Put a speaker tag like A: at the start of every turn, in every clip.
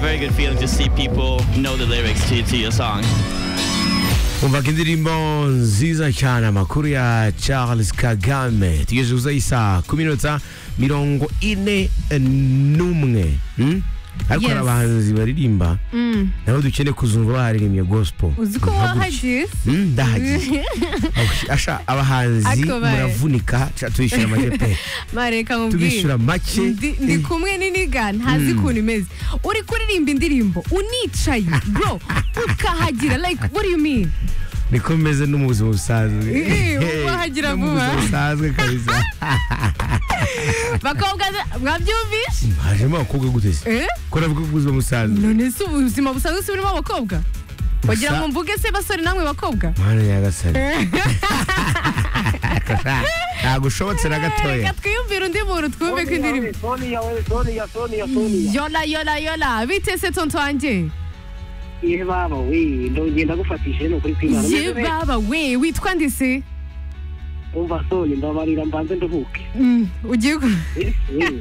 A: good feeling to see people know the lyrics to, to your song.
B: umva ko indirimbo nziza cyane amakuru ya charles kagame tugejeje kuzaho isaha ku minota mirongo ine n'umwe hmm? ariko hari
C: Yes.
B: abahanzi baririmba
C: Mm.
B: nabo dukeneye kuzumva baharirimbye gospel
C: uzi ko
B: Nka gutya.
C: wahagiye
B: Mm, ndahagiye Aho, asha abahanzi
C: Ako baye.
B: muravunika ca- tubishyura make pe
C: mareka mubwire
B: tubishyura make
C: ndi ndi kumwe n'iniga ntazi ukuntu imeze uri kuririmba indirimbo unicaye bro ukahagira like what do you mean
B: niko meze no mu buzima busanzwe
C: Eh, wahagira
B: No mu
C: vuba.
B: buzima busanzwe kabisa
C: bakobwa mwabyumvishe
B: hajemo abakobwa gute se
C: Eh?
B: ko navuga ku buzima busanzwe
C: none se ubuzima busanzwe si burimo abakobwa wagira
B: Gusa-
C: ngo mvuge se basore namwe bakobwa
B: mwana nyagasani ntabwo ushobotse na gatoya
C: reka twiyumvire undi muntu twumve ko indirimbo
D: Sonia, we, Sonia, Sonia, Sonia.
C: yola yola yola bite se tonto wanjye
D: Ye baba we, ndongeye ndagufatishije no kuri kwimana.
C: ye
D: Umeze neza?
C: baba we witwa nde se
D: Umva Sonia, ndabarira mbanze nduhuke.
C: Mm, ugiye ku-
D: Eh, eh.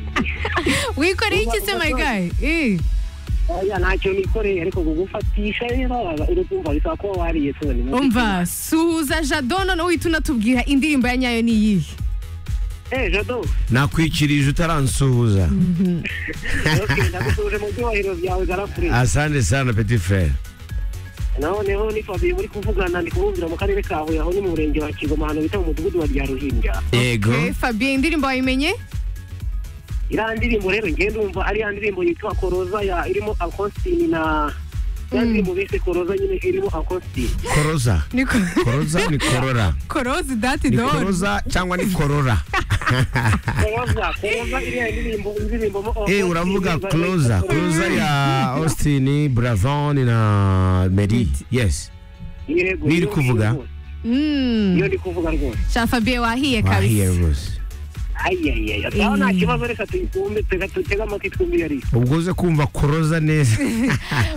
C: wikoreye iki se my guy Eh,
D: Oya ntacyo nikoreye ariko kugufatisha rero uri kumva bisa ko wariye Sonia.
C: umva suhuza jado noneho uhita unatubwira indirimbo ya nyayo ni iyihe
D: Eh, Jado,
B: nakwikirije utaransuhuza
D: okay, ndagusubije mu byubahiro byawe garafure.
B: asante sana petit frere
D: Noneho ni Fabio muri kuvugana ndi kurumvira mu karere ka Huye aho ni mu murenge wa Kigoma ahantu bita mu mudugudu wa Ryaruhinja.
B: yego
C: Eh, fabien indirimbo wayimenye
D: iriya ndirimbo rero ngende ndumva ari ya ndirimbo yitwa koroza ya irimo akositini na ya ndirimbo bise koroza nyine irimo akositini
B: koroza
C: ni ko-
B: koroza ni korora
C: korozi dati
B: ni
C: doni
B: koroza cyangwa ni korora
D: koroza koroza iriya ndirimbo indirimbo
B: Eh, uravuga closer closer ya austin bravon na meri yes Niyo iri kuvuga?
C: Mm,
D: iyo ndi kuvuga rwose
C: sha fabien wahiye
B: wahiye
C: kabisa
B: rwose
D: ayayaya aho nta kibazo reka tuyikumbe tega tutega amatwi twumve iyo ari
B: ubwo uze kumva koroza neza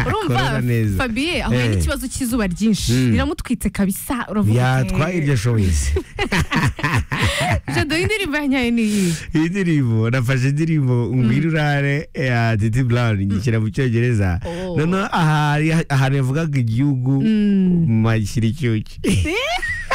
C: urumva
B: Koroza neza.
C: fabien ahuye
B: Eh.
C: n'ikibazo cy'izuba ryinshi
B: Mm.
C: riramutwitse kabisa uravuga uti,
B: yatwaye iryo ashoboye se
C: jado indirimbo ya nyayo ni iyihe
B: iyi ndirimbo nafashe indirimbo ngwira urare ya titi brown ngishyira mu cyongereza
C: Oh.
B: noneho aha- ahantu yavugaga igihugu mashyira icyuki